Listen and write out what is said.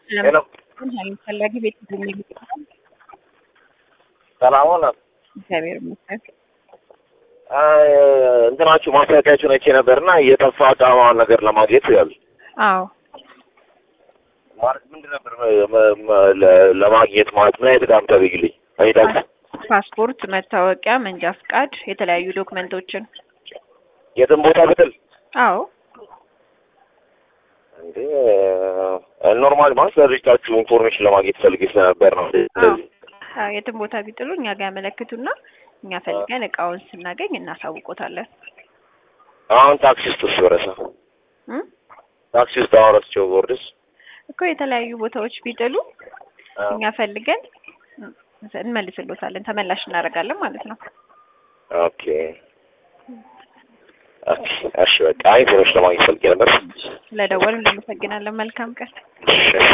ሄሎ ፈላጊ ቤት የሚል ሰላም ሆነ። እግዚአብሔር ይመስገን። እንትናችሁ ማስታወቂያችሁን አይቼ ነበርና የጠፋ ዳማን ነገር ለማግኘት ያሉ አዎ ማለት ምንድን ነበር መ- መ- ለ- ለማግኘት ማለት ምን አይነት ዳም ተብይልኝ አይዳል ፓስፖርት፣ መታወቂያ፣ መንጃ ፍቃድ፣ የተለያዩ ዶክመንቶችን። የትም ቦታ ብትል አዎ እንዴ ኖርማል ማለት ለድርጅታችሁ ኢንፎርሜሽን ለማግኘት ፈልጌ ስለነበር ነው። አዎ አዎ፣ የትም ቦታ ቢጥሉ እኛ ጋር ያመለክቱና እኛ ፈልገን እቃውን ስናገኝ እናሳውቆታለን። አሁን ታክሲ ውስጥ እሱ ረሳ እም? ታክሲ ውስጥ አሁን ረስቼው ቦርድስ እኮ የተለያዩ ቦታዎች ቢጥሉ እኛ ፈልገን እንመልስሎታለን፣ ተመላሽ እናደርጋለን ማለት ነው። ኦኬ ኦኬ እሺ በቃ ኢንፎርሜሽን ለማግኘት ፈልጌ ነበር። ስለደወሉ እናመሰግናለን። መልካም ቀን። እሺ